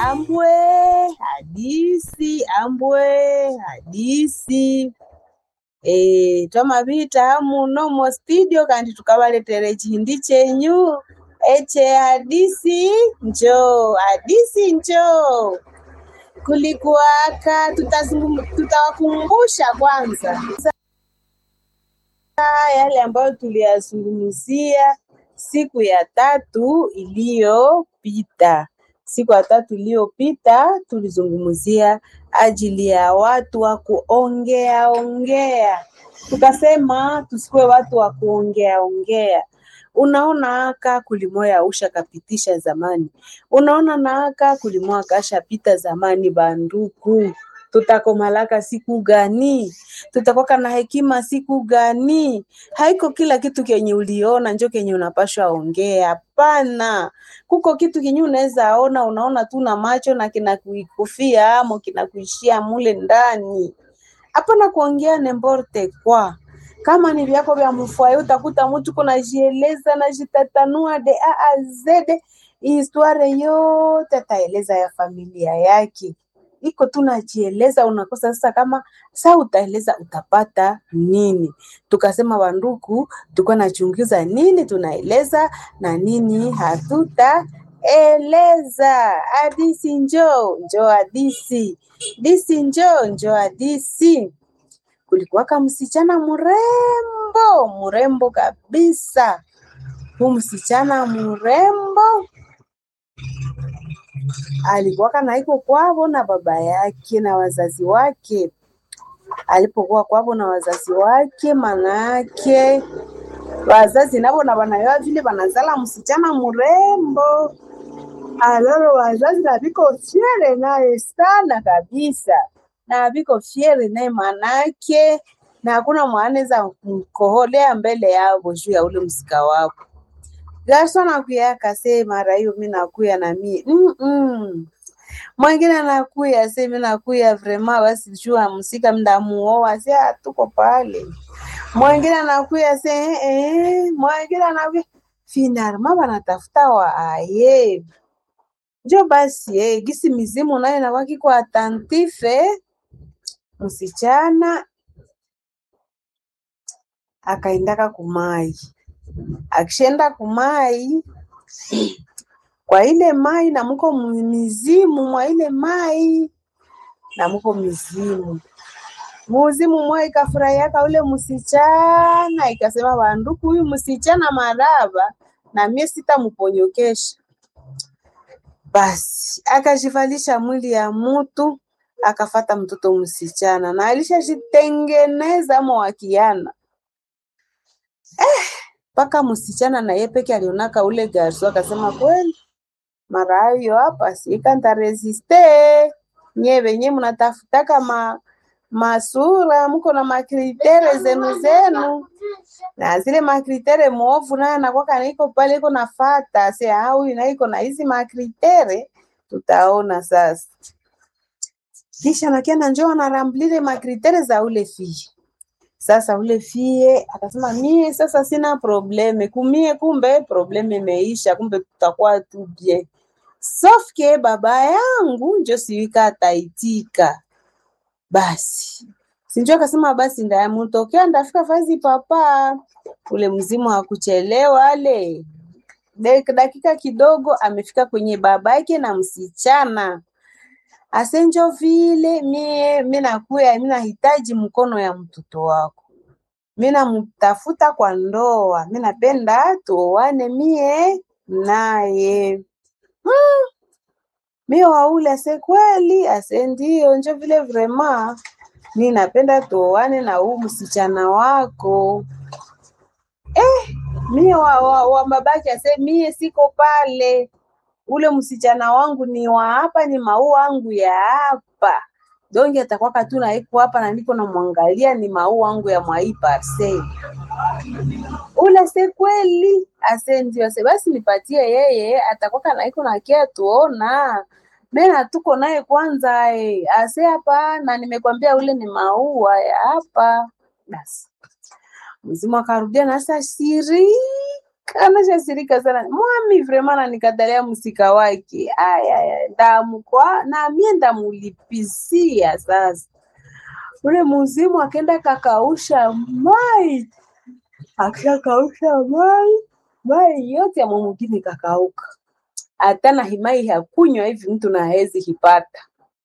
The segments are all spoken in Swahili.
ambwe hadisi ambwe hadisi e, twamapita muno mo studio kandi tukavaletere chihindi chenyu eche hadisi njoo hadisi njoo kulikuwaka tutazungum- tutawakumbusha kwanza yale ambayo tuliyazungumzia siku ya tatu iliyopita. Siku ya tatu iliyopita tulizungumzia ajili ya watu wa kuongea ongea, tukasema tusikuwe watu wa kuongea ongea. Unaona aka kulimoya usha kapitisha zamani, unaona na aka kulimoya kashapita zamani. Banduku, tutakomalaka siku gani? Tutakwaka na hekima siku gani? Haiko kila kitu kenye uliona njo kenye unapashwa ongea. Hapana, kuko kitu kenye unaweza ona, unaona tu na macho na kinakuikufia amo kinakuishia mule ndani. Hapana kuongea nemborte kwa kama ni vyako vya mfwaye, utakuta mtu kunajieleza najitatanua de a a z historia yote ataeleza ya familia yake iko tu najieleza, unakosa sasa, kama saa utaeleza utapata nini? Tukasema wanduku, tulikuwa nachunguza nini tunaeleza na nini hatutaeleza. Hadisi njoo njoo, hadisi disi njoo njoo, hadisi. Kulikuwaka msichana mrembo mrembo kabisa, huu msichana mrembo alikuwaka na iko kwavo na baba yake na wazazi wake. Alipokuwa kwavo na wazazi wake, manake wazazi navo na wanayoa vile wanazala msichana mrembo, aloro wazazi na viko fiere naye sana kabisa, na viko fiere naye manake, na hakuna mwanaweza mkoholea mbele yavo juu ya ule msika wapo Garso nakuya akase mara hiyo mi nakuya na mi mm -mm. Mwingine anakuya se mi nakuya vrema basi jua msika mdamuoa se ah, tuko pale. Mwingine anakuya se eh, eh. Mwingine anakuya finalma banatafuta wa aye njo basi eh, gisi mizimu nayo nawaki kwa atantife msichana akaendaka kumai akishenda kumai kwa ile mai na muko mizimu mwa ile mai na muko mizimu muzimu mwa ikafurahiaka ule msichana ikasema banduku huyu msichana maraba na mie sitamuponyokesha basi akajivalisha mwili ya mutu akafata mtoto msichana na alishajitengeneza mo wakiana mpaka msichana na ye peke alionaka ule garso akasema kweli mara hiyo hapa sika ntaresiste nye venye mnatafutaka ma masura mko na makritere zenu zenu na zile makritere mwovu naye anakwaka naiko pale iko nafata se huyu na iko na hizi makritere tutaona sasa kisha nakiana njoo anaramblile makritere za ule fie sasa ule fie akasema mie sasa sina probleme kumie, kumbe probleme imeisha, kumbe tutakuwa tu bien sofke baba yangu njo siwika ataitika. Basi sinjo akasema basi ndayamutokea ndafika fazi papa. Ule mzimu hakuchelewa ale Dek- dakika kidogo amefika kwenye baba yake na msichana asenjo vile mie mi nakuya mi nahitaji mkono ya mtoto wako, mi namtafuta kwa ndoa, mi napenda tuoane mie naye. Hmm, mi waule ase kweli, ase ndio, njo vile vrema mi napenda tuoane na huu msichana wako. Mie wa, wa, wa babake ase mie siko pale ule msichana wangu ni wa hapa, ni maua wangu ya hapa. Donge atakwaka tu naiko hapa na niko namwangalia, ni maua wangu ya mwai parcel. Ule se kweli ase ndio ase basi nipatie yeye, atakwaka naiko nakia tuona mena tuko naye kwanza eh. Ase hapa na nimekwambia ule ni maua ya hapa. Basi mzimu akarudia na sasa siri anashasirika sana mwami vrema nanikatalia msika wake aya ndamukwa na mie ndamulipisia sasa ule muzimu akenda kakausha mai akishakausha mai mai yote ya mwamugini kakauka hata na himai hakunywa hivi mtu na hezi hipata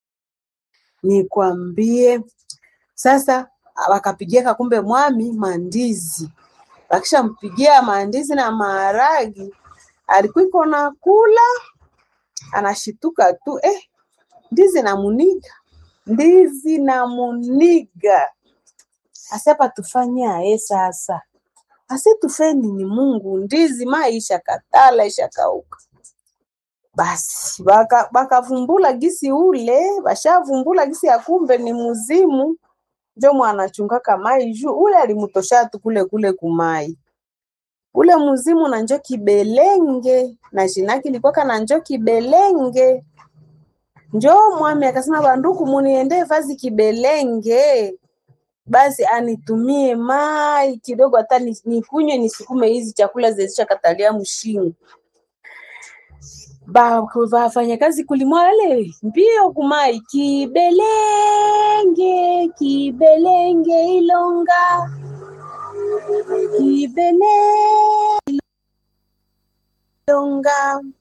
nikwambie sasa wakapigia kumbe mwami mandizi wakishampigia mandizi na maharagi alikuwa na kula anashituka tu eh, ndizi na muniga ndizi na muniga asapa tufanye aye sasa ase tufeni ni Mungu ndizi maisha katala isha kauka basi baka bakavumbula gisi ule bashavumbula gisi ya kumbe ni muzimu njo mwanachungaka mai juu ule alimutosha tu kule kule kumai ule muzimu na njo kibelenge na jinaki likwaka na njo kibelenge njo mwami akasema banduku muniende vazi kibelenge basi anitumie mai kidogo hata ni- nikunywe nisukume hizi chakula zezishakatalia mshingo ba wafanyakazi kulimwale mbio kumai kibelenge kibelenge ilonga kibelenge ilonga